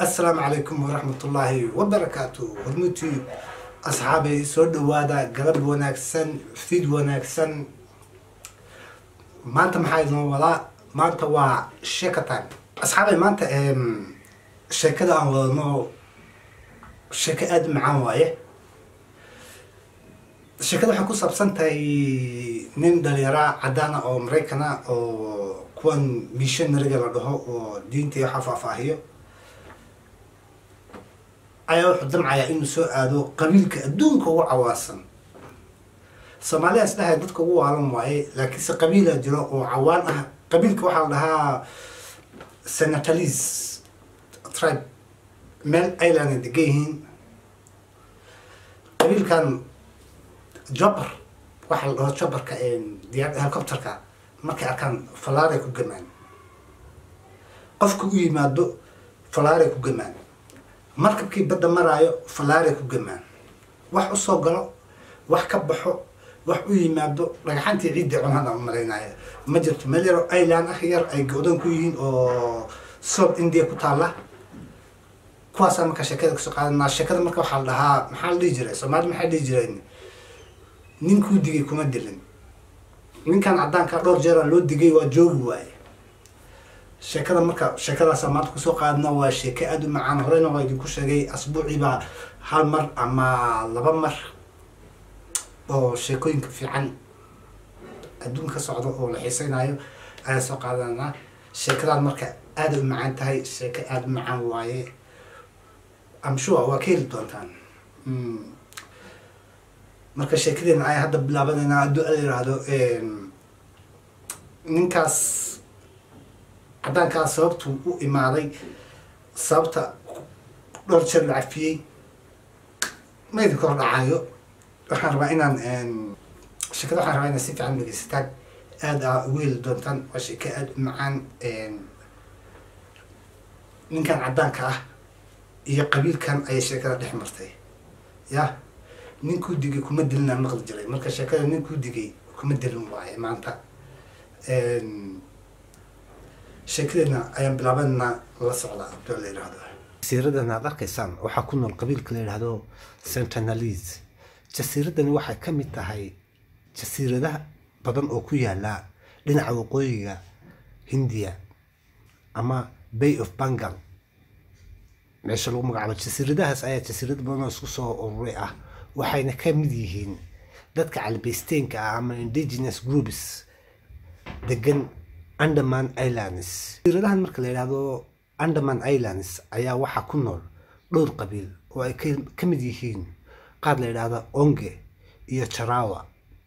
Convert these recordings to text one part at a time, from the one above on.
assalaamu calaykum waraxmatullaahi wabarakaatu hormutii asxaabay soo dhawaada galab wanaagsan fiid wanaagsan maanta maxaa idin wadaa maanta waa sheeka time asxaabay maanta sheekada aan wadano sheeko aada u macaan waaye sheekada waxay ku saabsan tahay nin dhalinyara cadaana oo maraykana oo kuwan missionariga la dhaho oo diinta iyo waxa faahfaahiyo ayaa wuxuu damcayaa inuu soo aado qabiilka adduunka ugu cawaasan soomaalidaas dhahay dadka ugu waalan waaye laakiinse qabiila jiro oo cawaan ah qabiilka waxaa la dhahaa senatalis tribe meel island ay degan yihiin qabiilkan jobber waxaa la dhaho jobberka diyaar helicopterka markay arkaan falaaray ku gamaan qofka u yimaado falaaray ku gamaan markabkii badda maraayo falaaray ku gamaan wax usoo galo wax ka baxo wax u yimaado dhagaxantii ciidda cunhada u malaynaya ma jirto meel yaro island ah yar ay go-dan ku yihiin oo south india ku taalla kuwaasaa marka sheekada kasoo qaadanaa sheekada marka waxaa la dhahaa maxaa la dhihi jiray soomaali maxaa dhihi jireen ninkuu digay kuma dilin ninkan caddaanka dhowr jeera loo digay waa joogi waaye sheekada marka sheekadaasa maanta kusoo qaadna waa sheeke aada u macaan horeyna waa idinku sheegay asbuuciibaa hal mar ama laba mar oo sheekooyinka fiican adduunka ka socdo oo la xiiseynayo ayaan soo qaadanaa sheekadan marka aada u macaan tahay sheeko aada u macaan waaye amshua waa ka heli doontaan marka sheekadeena ayaan hadda bilaabanayna hadduu ala yiraahdo ninkaas caddaankaas sababtuu u imaaday sababta dhowr jeer la cafiyey ma idinka hor dhacaayo waxaan rabaa inaan sheekada waxaan rabaa inaan si fiican dhegeysataan aada aa ugu heli doontaan waa sheeke aada u macaan ninkan caddaanka ah iyo qabiilkan ayay sheekada dhex martay ya ninkuu digay kuma dilin aan maqli jiray marka sheekada ninkuu digay kuma dilin waaye maanta sheekadeena ayaan bilaabanaa la socdaa abdoo la yidhaahdo jasiiradan aad arkaysaan waxaa ku nool qabiilka la yidhaahdo centanalis jasiiradani waxay ka mid tahay jasiiradaha badan oo ku yaala dhinaca waqooyiga hindiya ama bay of bengal meesha lagu magacaabo jasiiradahaas ayaa jasiirada badan oo isku soo ururay ah waxayna ka mid yihiin dadka calbeysteenka ah ama indigenous groups degan andaman islands jasiiradahan marka la yidhaahdo andaman islands ayaa waxaa ku nool dhowr qabiil oo ay ka mid yihiin qaar la yidhaahdo onge iyo jarawa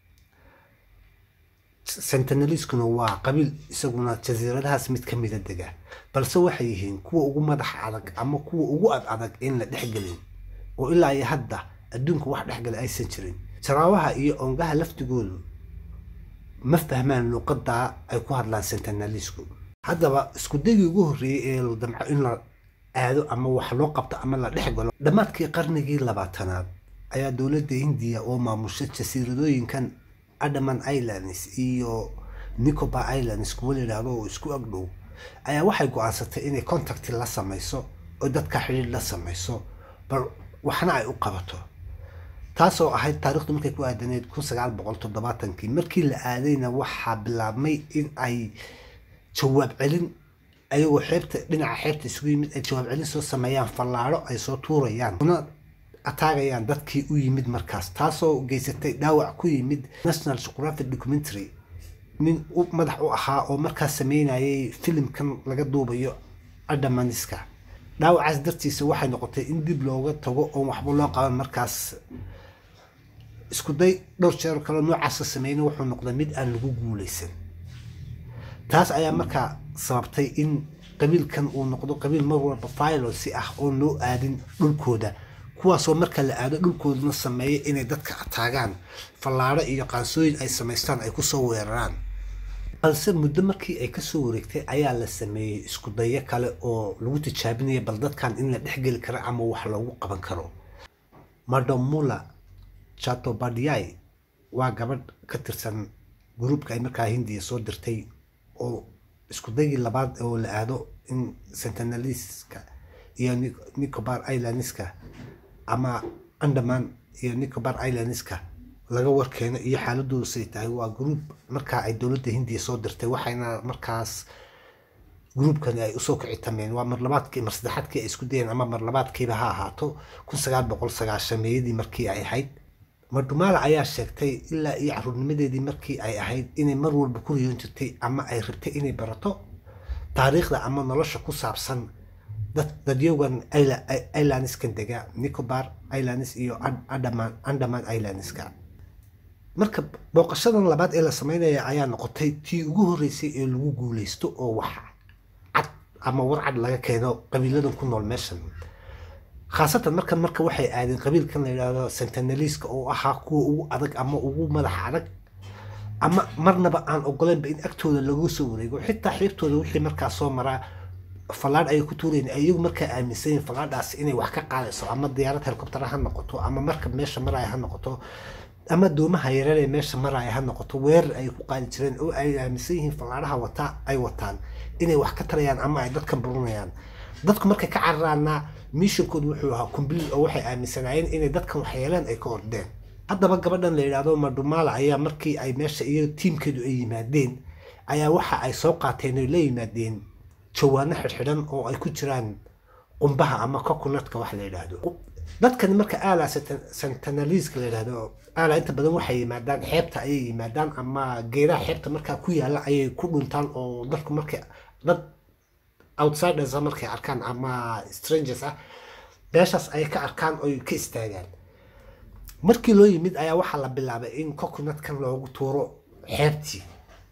sentineliskuna waa qabiil isaguna jasiiradahaas mid ka mida dega balse waxay yihiin kuwa ugu madax adag ama kuwa ugu ad adag in la dhexgelin oo ilaa iyo hadda adduunka wax dhexgala aysan jirin jaraawaha iyo ongaha laftigoodu ma fahmaan luuqadaa ay ku hadlaan sentinalisku haddaba isku dagii ugu horreeyey ee la damco in la aado ama wax loo qabto ama la dhex galo dhammaadkii qarnigii labaatanaad ayaa dowladda hindiya oo maamusha jasiiradooyinkan adaman islands iyo nicobar islands kuwa la yidhaahdo oo isku agdhow ayaa waxay go-aansatay inay contacti la samayso oo dadka xidhiir la samayso bal waxna ay u qabato taasoo ahayd taarikhdu markay ku aadaneed kun sagaal boqol toddobaatankii markii la aadayna waxaa bilaabmay in ay jawaab celin ayagoo xeebta dhinaca xeebta isugu yimid ay jawaab celin soo sameeyaan fallaadho ay soo tuurayaan una ataagayaan dadkii u yimid markaas taasoo geysatay dhaawac ku yimid national geographic documentary nin madax u ahaa oo markaas sameynayay filimkan laga duubayo adamaniska dhaawacaas dartiisa waxay noqotay in dib looga tago oon waxba loo qaban markaas isku day dhowr jeer kale noocaasa sameyna wuxuu noqday mid aan lagu guuleysan taas ayaa markaa sababtay in qabiilkan uu noqdo qabiil mar walba violence ah oon loo aadin dhulkooda kuwaasoo marka la aado dhulkoodana sameeya inay dadka ataagaan fallaadho iyo qaansooyin ay samaystaan ay kusoo weeraraan balse muddo markii ay kasoo wareegtay ayaa la sameeyey isku dayo kale oo lagu tijaabinaya bal dadkan in la dhexgeli karo ama wax loogu qaban karo madomula chatobadiai waa gabadh ka tirsan gruubka ay markaa hindiya soo dirtay oo isku dagii labaad oo la aado in sentineliska iyo nicobar islandska ama andaman iyo nicobar islandska laga warkeeno iyo xaaladoodu say tahay waa group markaa ay dowladda hindiya soo dirtay waxayna markaas gruubkani ay usoo kicitameen waa marlabaadkii mar saddexaadkii ay isku dayeen ama marlabaadkiiba ha ahaato kun sagaal boqol sagaashameeyadii markii ay ahayd madhumaala ayaa sheegtay ilaa iyo caruurnimadeedii markii ay ahayd inay mar walba ku riyoon jirtay ama ay rabtay inay barato taariikhda ama nolosha ku saabsan dadyogan islandskan dega nicobar islands iyo andaman andaman islandska marka booqashadan labaad ee la sameynaya ayaa noqotay tii ugu horreysay ee lagu guuleysto oo wax cad ama warcad laga keeno qabiiladan ku nool meeshan khaasatan markan marka waxay aadeen qabiilkan la yidhaahdo sentineliska oo ahaa kuwa ugu adag ama ugu madaxa adag ama marnaba aan ogoleynba in agtooda lagu soo wareego xitaa xiibtooda wixii markaa soo maraa fallaadh ayay ku tuurayen iyagu markaa aaminsan yihin fallaadhaas inay wax ka qaadayso ama diyaarad helikobtera ha noqoto ama markab meesha maraya ha noqoto ama doomaha yareer ee meesha maraya ha noqoto weerar ay ku qaadi jireen oo ay aaminsan yihiin fallaadhaha wataa ay wataan inay wax ka tarayaan ama ay dadkan burinayaan dadku markay ka cararaana mishonkoodu wuxuu ahaa kumbliil oo waxay aaminsanaayeen inay dadkan waxyeeleen ay ka ordeen haddaba gabadhan la yidhaahdo madhumaala ayaa markii ay meesha iyo tiimkeedu ay yimaadeen ayaa waxa ay soo qaateen oy la yimaadeen jawaano xidhxidhan oo ay ku jiraan qumbaha ama coconutka wax la yidhaahdo dadkani marka aala sentineliska la yidhaahdo aala inta badan waxay yimaadaan xeebta ayay yimaadaan ama geedaha xeebta markaa ku yaala ayay ku dhuntaan oo dadku markay dad outsiders markay arkaan ama strangers ah meeshaas ay ka arkaan oy ka istaagaan markii loo yimid ayaa waxaa la bilaabay in coconutkan loogu tuuro xeebtii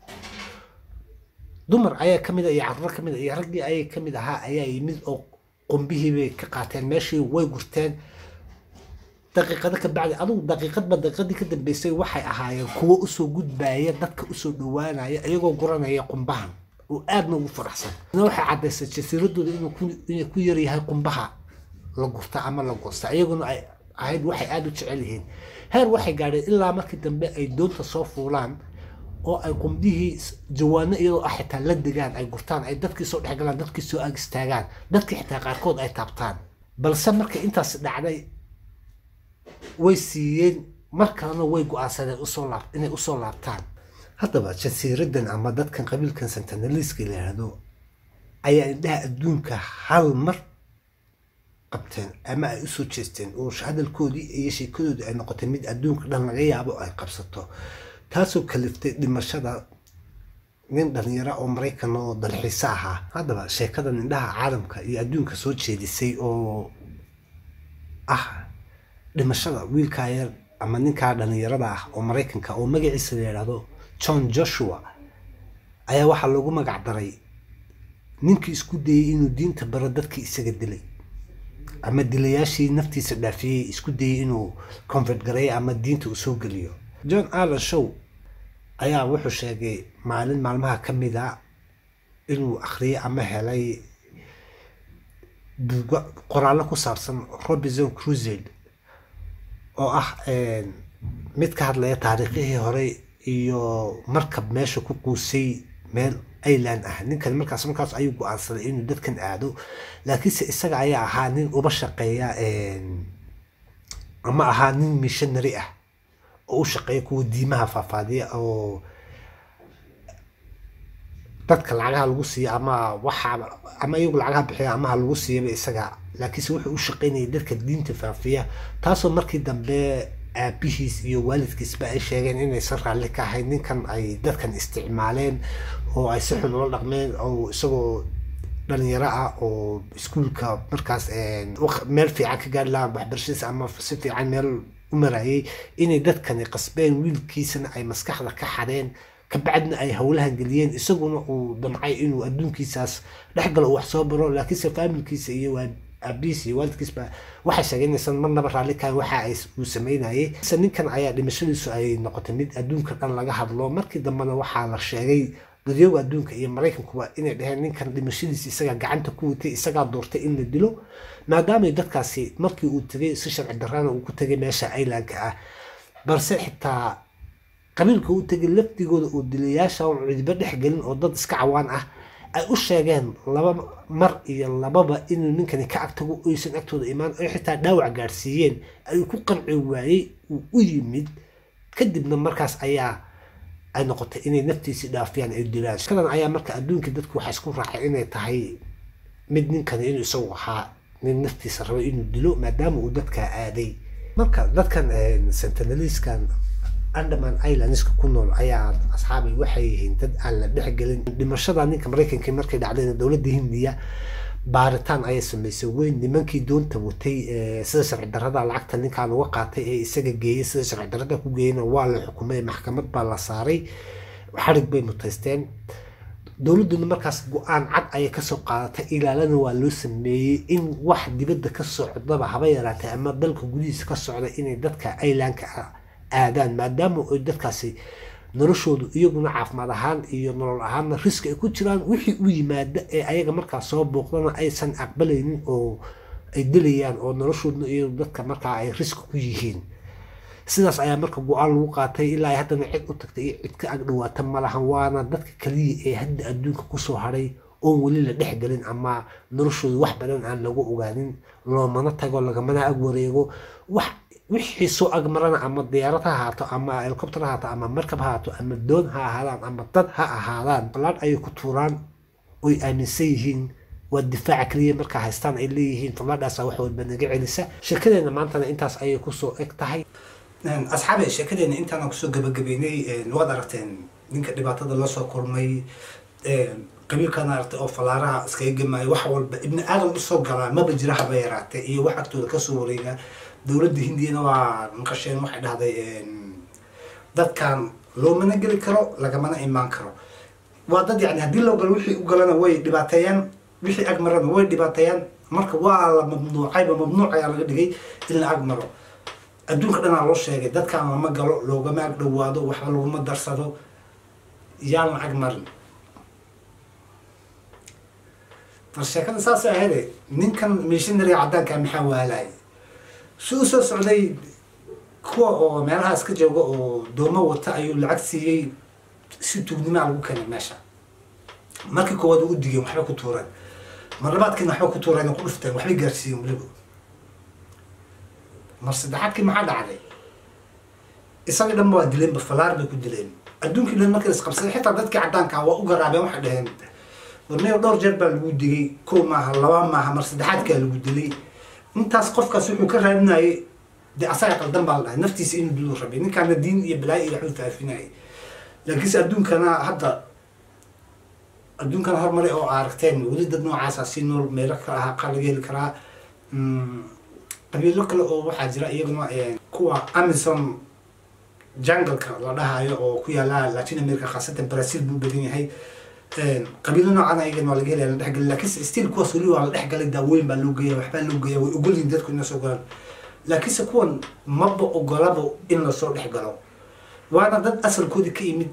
dumar ayaa kamid a iyo carruur kamid a iyo raggii ayay kamid ahaa ayaa yimid oo qumbihii bay ka qaateen meeshii way gurteen daqiiqado ka bacdi adugu daqiiqadba daqiiqadii ka dambeysay waxay ahaayeen kuwo usoo gudbaaya dadka usoo dhawaanaya iyagoo guranaya qumbahan oo aadna ugu faraxsan waxay caddaysay jasiiradooda inay ku yaryahay qumbaha la gurta ama la goosta iyaguna ay ahayd waxay aada u jecel yihiin heer waxay gaadheen ilaa markii dambe ay doonta soo fuulaan oo ay qumbihii jawaano iyadoo ah xitaa la degaan ay gurtaan ay dadkii soo dhexgalaan dadkii soo ag istaagaan dadkii xitaa qaarkood ay taabtaan balse markay intaas dhacday way siiyeen mar kalena way go-aansadeen usoo laab inay usoo laabtaan haddaba jasiiradan ama dadkan qabiilkan sentineliska la yidhaahdo ayaa indhaha adduunka hal mar qabteen ama ay usoo jeesteen oo hadalkoodii iyo sheekadoodii ay noqotay mid adduunka dhan laga yaabo ay qabsato taasoo kaliftay dhimashada nin dhalinyaro oo maraykan oo dalxiise ahaa haddaba sheekadan indhaha caalamka iyo adduunka soo jeedisay oo ah dhimashada wiilkaa yar ama ninkaa dhalinyarada ah oo maraykanka oo magaciisa la yidhaahdo john joshua ayaa waxaa loogu magac daray ninkii isku dayey inuu diinta baro dadkii isaga dilay ama dilayaashii naftiisa dhaafiyey isku dayey inuu convert gareeyo ama diinta uu soo geliyo john allen show ayaa wuxuu sheegay maalin maalmaha ka mid a inuu akhriyay ama helay qoraallo ku saabsan robinson crusade oo ah mid ka hadlaya taariikhihii hore iyo markab meesha ku quusay meel ireland ah ninkan markaas markaas ayuu go-aansaday inuu dadkan aado laakiinse isaga ayaa ahaa nin uba shaqeeya ama ahaa nin missionary ah oo u shaqeeya kuwa diimaha faafaadiya oo dadka lacagaha lagu siiya ama waxa ama iyagu lacagaha bixiya ama ha lagu siiyaba isaga laakiinse wuxuu u shaqeynayay dadka diinta faafiya taasoo markii dambe aabihiis iyo waalidkiisba ay sheegeen inaysan raalli ka ahayn ninkan ay dadkan isticmaaleen oo ay si xun ula dhaqmeen oo isagoo dhalinyaro ah oo iskuulka markaas meel fiican ka gaari lahaa waxbarashadiisa ama si fiican meel u marayay inay dadkani qasbeen wiilkiisana ay maskaxda ka xadeen kabacdina ay howlahan geliyeen isaguna uu damcay inuu adduunkiisaas dhexgalo uu wax soo baro laakiinse faamilkiisa iyo aabihiis iyo waalidkiisba waxay sheegeen inaysan marnaba raalli kahayn waxa ay uu sameynayay se ninkan ayaa dhimashadiisu ay noqotay mid adduunka dhan laga hadlo markii dambena waxaa la sheegay dadyooga adduunka iyo maraykankuba inay dhaheen ninkan dhimashadiisa isagaa gacanta ku watay isagaa doortay in la dilo maadaamay dadkaasi markii uu tegay si sharci darrana uu ku tegay meesha irelandka ah balse xitaa qabiilka uu tegay lafdigooda oo dilayaasha oon cidiba dhex gelin oo dad iska cawaan ah ay u sheegeen laba mar iyo lababa inuu ninkani ka agtago oysan agtooda imaan ay xitaa dhaawac gaadhsiiyeen ayuu ku qanci waayey uu u yimid kadibna markaas ayaa ay noqotay inay naftiisii dhaafiyaan ay dilaan shakadan ayaa marka adduunka dadku waxaa isku raacay inay tahay mid ninkani inuu isagu ahaa nin naftiisa rabay inuu dilo maadaama uu dadkaa aaday marka dadkan sentinaliskan andaman islandska ku nool ayaa asxaabay waxay yihiin dad aan la dhexgelin dhimashada ninka maraykanka markay dhacdayna dowladda hindiya baaritaan ayay samaysay weyn nimankii doonta watay sida sharci darada lacagta ninkaan uga qaatay ee isaga geeyey sida sharci darada ku geeyena waa la xukumay maxkamad baa la saaray xarig bay mutaysteen dowladduna markaas go-aan cad ayay kasoo qaadatay ilaalana waa loo sameeyey in wax dibadda ka socdaba haba yaraatay ama dalka gudihiisa ka socda inay dadka aylanka aadaan maadaama ay dadkaasi noloshoodu iyaguna caafimaad ahaan iyo nolol ahaanna riski ay ku jiraan wixii u yimaada ee ayaga markaa soo booqdana aysan aqbalaynin oo ay dilayaan oo noloshoodna iyo dadka markaa ay riski ku yihiin sidaas ayaa marka go-aan lagu qaatay ilaa haddana cid u tagtay iyo cid ka agdhawaata malahan waana dadka kaliya ee hadda adduunka kusoo haray oon weli la dhexgelin ama noloshooda wax badan aan lagu ogaanin loomana tago lagamana ag wareego wax wixii soo agmarana ama diyaarad ha ahaato ama helicopter ha ahaato ama markab ha ahaato ama doon ha ahaadaan ama dad ha ahaadaan ballaadh ayay ku tuuraan oy aaminsan yihiin waa difaaca keliya markaa haystaan ay leeyihiin fallaadhaasa wax walba naga celisa sheekadeena maantana intaas ayay kusoo eg tahay asxaabe sheekadeena intaana kusoo gabagabeynay waad aragteen ninka dhibaatada lasoo kulmay qabiilkana aragtay oo falaaraha iskaga gemaayo wax walba ibni aadam usoo galaa maba jira haba yaraatee iyo wax agtooda kasoo wareega dowladda hindiyana waa maqasheen waxay dhahday dadkan loomana geli karo lagamana imaan karo waa dad yani haddii loo galo wixii u galana way dhibaateeyaan wixii ag marana way dhibaateeyaan marka waa la mamnuucayba mamnuuc ayaa laga dhigay in la ag maro adduunka dhanaa loo sheegay dadkaan lama galo loogama ag dhawaado waxba laguma darsado yaan la ag marin bal sheekada saas ahayde ninkan missionary caddaanka maxaa waalay si u soo socday kuwa oo meelaha iska jooga oo doomo wata ayuu lacag siiyey si tuugnimaa lagu keenay meesha markii koowaad u digeen waxbay ku tuureen mar labaadkiina waxbay ku tuureen ku dhufteen waxbay gaarsiiyeen weliba mar saddexaadkii maxaa dhacday isaga dhanba waa dileenba falaar bay ku dileen adduunkii dhan markii isqabsaday xitaa dadkii caddaanka waa u garaabeen waxay dhaheen warniyo dhowr jeer baa lagu digay kow maaha laba maaha mar saddexaadkaa lagu dilay intaas qofkaas wuxuu ka raadinayay dee asaga qaldan baa la dhahay naftiisa inuu diluu rabay ninkaana diin iyo balaayo iyo waxbuu faafinayay laakiinse adduunkana hadda adduunkana horumari oo aragteen weli dad noocaasa si nool meelo kale ahaa qaar laga heli karaa qabiilo kale oo waxaa jira iyaguna kuwa amazon jungleka la dhahayo oo ku yaala latin america khaasatan brazil buu badan yahay qabiilo noocan ayagan waa laga helaya la dhexgalay laakiinse still kuwaas weli waa la dhexgalay daawooyin baa loo geeya waxbaa loo geeya way ogolyihin dadku inay soo galaan laakiinse kuwan maba ogolaba in lasoo dhex galo waana dad asalkoodii ka yimid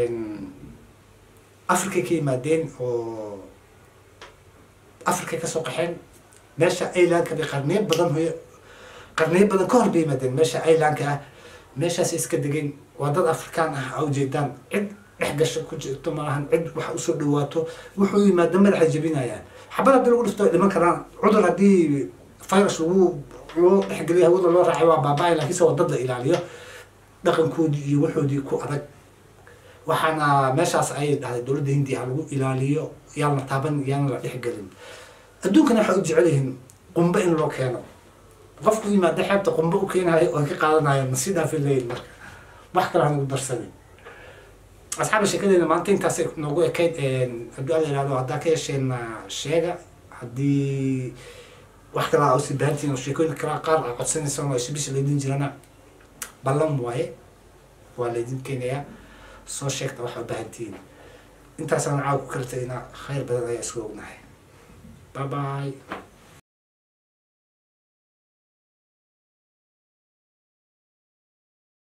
africa ka yimaadeen oo africa kasoo qaxeen meesha ilandka bay qarniyo badan hoy qarniyo badan ka hor bay yimaadeen meesha ilandka ah meeshaasay iska degeen waa dad afrikaan ah a ujeedaan cid dhex gasho ku jirto malahan cid wax usoo dhawaato wuxuu yimaada madaxa jebinayaan xabad haddii lagu dhifto dhiman karaan cudur haddii virus lagu loo dhexgeliyo hawada loo raacay waa baaba-ay laakiinse waa dad la ilaaliyo dhaqankoodii iyo waxoodii ku adag waxaana meeshaas ayay dhahday dowladda hindiya ha lagu ilaaliyo yaan la taaban yaan la dhexgelin adduunkana waxay u jecel yihiin qumbe in loo keeno qofku yimaada xeebta qumbe u keenayo oo ka qaadanayo ma si dhaafin leeyihin marka wax kale hanagu darsanin asxaaba sheekadeena maanta intaasay noogu ekayd haddii ala yihahdo haddaa ka yeesheen sheega haddii wax kale aa usii baahantiin oo sheekooyin kala qaar aa codsanaysaan oo isbisha laydin jirana ballan waaye waa laydin keenayaa soo sheegta waxa u baahantihiin intaasaan caawa ku kala tegaynaa khayr badan ayaa isku ognahay bye bye